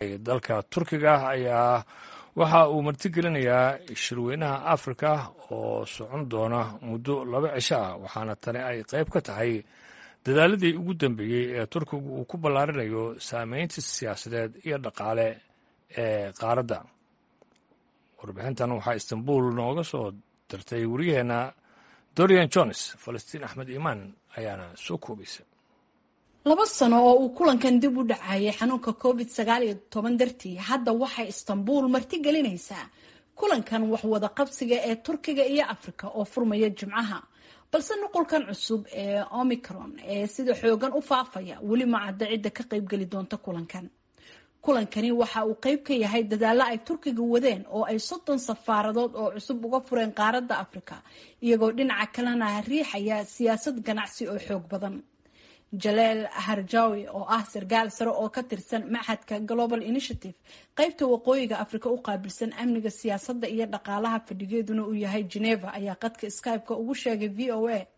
dalka turkiga ayaa waxa uu martigelinayaa shirweynaha afrika oo socon doona muddo laba cisho ah waxaana tani ay qayb ka tahay dadaaladii ugu dambeeyey ee turkigu uu ku ballaarinayo saameynta siyaasadeed iyo dhaqaale ee qaaradda warbixintan waxaa istanbul nooga soo dirtay wariyaheenna dorian jones falastiin axmed iimaan ayaana soo koobaysa laba sano oo uu kulankan dib u dhacayay xanuunka covid sagaal iyo toban dartii hadda waxay istanbul martigelinaysaa kulankan waxwada qabsiga ee turkiga iyo afrika oo furmaya jimcaha balse nuqulkan cusub ee omicron ee sida xoogan u faafaya weli ma cadda cidda ka qaybgeli doonta kulankan kulankani waxa uu qayb ka yahay dadaalo ay turkiga wadeen oo ay soddon safaaradood oo cusub uga fureen qaaradda afrika iyagoo dhinaca kalena riixaya siyaasad ganacsi oo xoog badan jaleel harjawi oo ah sarkaal sare oo ka tirsan maxadka global initiative qaybta waqooyiga afrika u qaabilsan amniga siyaasadda iyo dhaqaalaha fadhigeeduna uu yahay geneva ayaa qadka skype-ka ugu sheegay v o a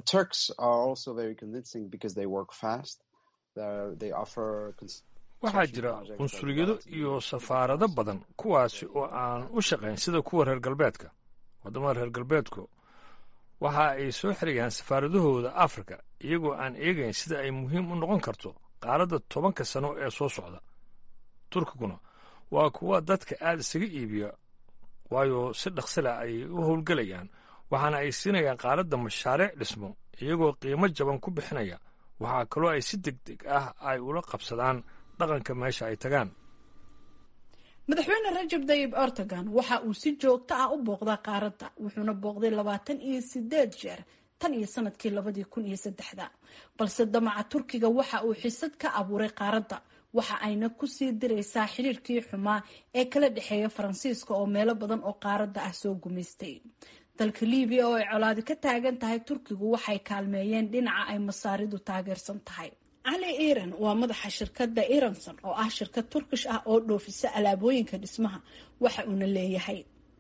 waxaa jira qunsuliyado iyo safaarado badan kuwaasi oo aan u shaqayn sida kuwa reer galbeedka waddamada reer galbeedku waxa ay soo xirayaan safaaradahooda afrika iyagoo aan eegayn sida ay muhiim u noqon karto qaaradda tobanka sano ee soo socda turkiguna waa kuwa dadka aad isaga iibiya waayo si dhaqsila ay u howlgelayaan waxaana ay siinayaan qaaradda mashaariic dhismo iyagoo qiimo jaban ku bixinaya waxaa kaloo ay si deg deg ah ay ula qabsadaan dhaqanka meesha ay tagaan madaxweyne rajab dayib erdogan waxa uu si joogto ah u booqdaa qaaradda wuxuuna booqday labaatan iyo sideed jeer tan iyo sanadkii labadii kun iyo saddexda balse damaca turkiga waxa uu xisad ka abuuray qaaradda waxa ayna kusii diraysaa xiriirkii xumaa ee kala dhexeeya faransiiska oo meelo badan oo qaaradda ah soo gumaystay dalka libiya oo ay colaadi ka taagan tahay turkigu waxay kaalmeeyeen dhinaca ay masaaridu taageersan tahay cali iran waa madaxa shirkadda iranson oo ah shirkad turkish ah oo dhoofisa alaabooyinka dhismaha waxa uuna leeyahay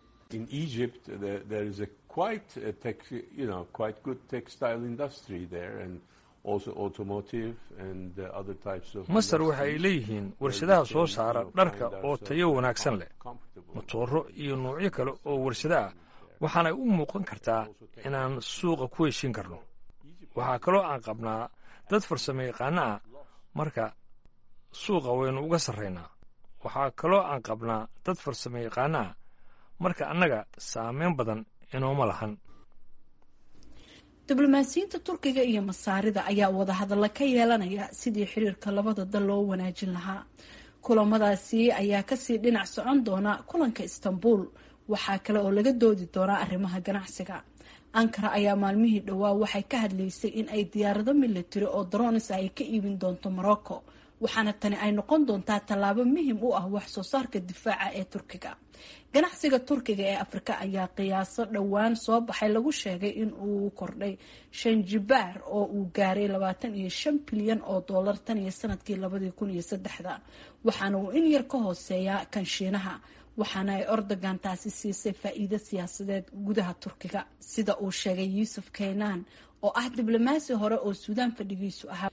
masar waxa ay leeyihiin warshadaha soo saara dharka oo tayo wanaagsan leh motooro iyo noocyo kale oo warshado ah waxaanay u muuqan kartaa inaan suuqa ku heshiin karno waxaa kaloo aan qabnaa dad farsamo yaqaano ah marka suuqa waynu uga sarraynaa waxaa kaloo aan qabnaa dad farsamo yaqaano ah marka annaga saameyn badan inooma lahan diblomaasiyiinta turkiga iyo masaarida ayaa wadahadalla ka yeelanaya sidii xiriirka labada dal loo wanaajin lahaa kulamadaasi ayaa kasii dhinac socon doona kulanka istanbul waxaa kale oo laga doodi doonaa arrimaha ganacsiga ankara ayaa maalmihii dhowaa waxay ka hadlaysay in ay diyaarado milatari oo dronis ay ka iibin doonto morocco waxaana tani ay noqon doontaa tallaabo muhim u ah wax soo saarka difaaca ee turkiga ganacsiga turkiga ee afrika ayaa qiyaaso dhowaan soo baxay lagu sheegay in uu kordhay shan jibaar oo uu gaaray labaatan iyo shan bilyan oo dollar tan iyo sanadkii labadii kun iyo saddexda waxaana uu in yar ka hooseeyaa kan shiinaha waxaana ay ordogan taasi siisay faa'iido siyaasadeed gudaha turkiga sida uu sheegay yuusuf keynan oo ah diblomaasi hore oo suudaan fadhigiisu ahaa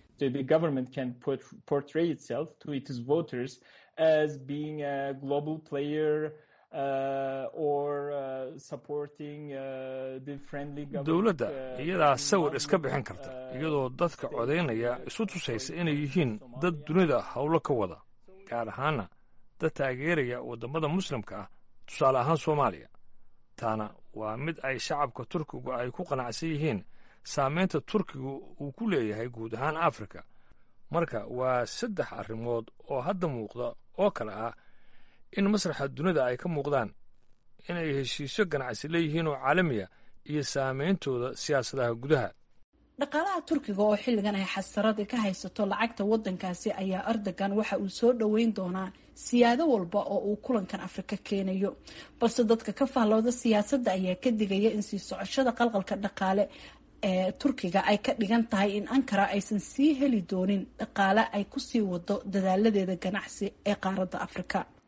dowladda iyadaa sawir iska bixin karta iyadoo dadka codaynaya isu tusaysa inay yihiin dad dunida howlo ka wada gaar ahaana dad taageeraya waddamada muslimka ah tusaale ahaan soomaaliya taana waa mid ay shacabka turkigu ay ku qanacsan yihiin saameynta turkigu uu ku leeyahay guud ahaan afrika marka waa saddex arrimood oo hadda muuqda oo kale ah in masraxa dunida ay ka muuqdaan inay heshiisyo ganacsi leeyihiin oo caalamiya iyo saameyntooda siyaasadaha gudaha dhaqaalaha turkiga oo xilligan ay xasarada ka haysato lacagta waddankaasi ayaa erdogan waxa uu soo dhoweyn doonaa siyaado walba oo uu kulankan afrika keenayo balse dadka ka fahlooda siyaasadda ayaa ka digaya in sii socoshada qalqalka dhaqaale ee turkiga ay ka dhigan tahay in ankara aysan sii heli doonin dhaqaale ay kusii wado dadaaladeeda ganacsi ee qaaradda afrika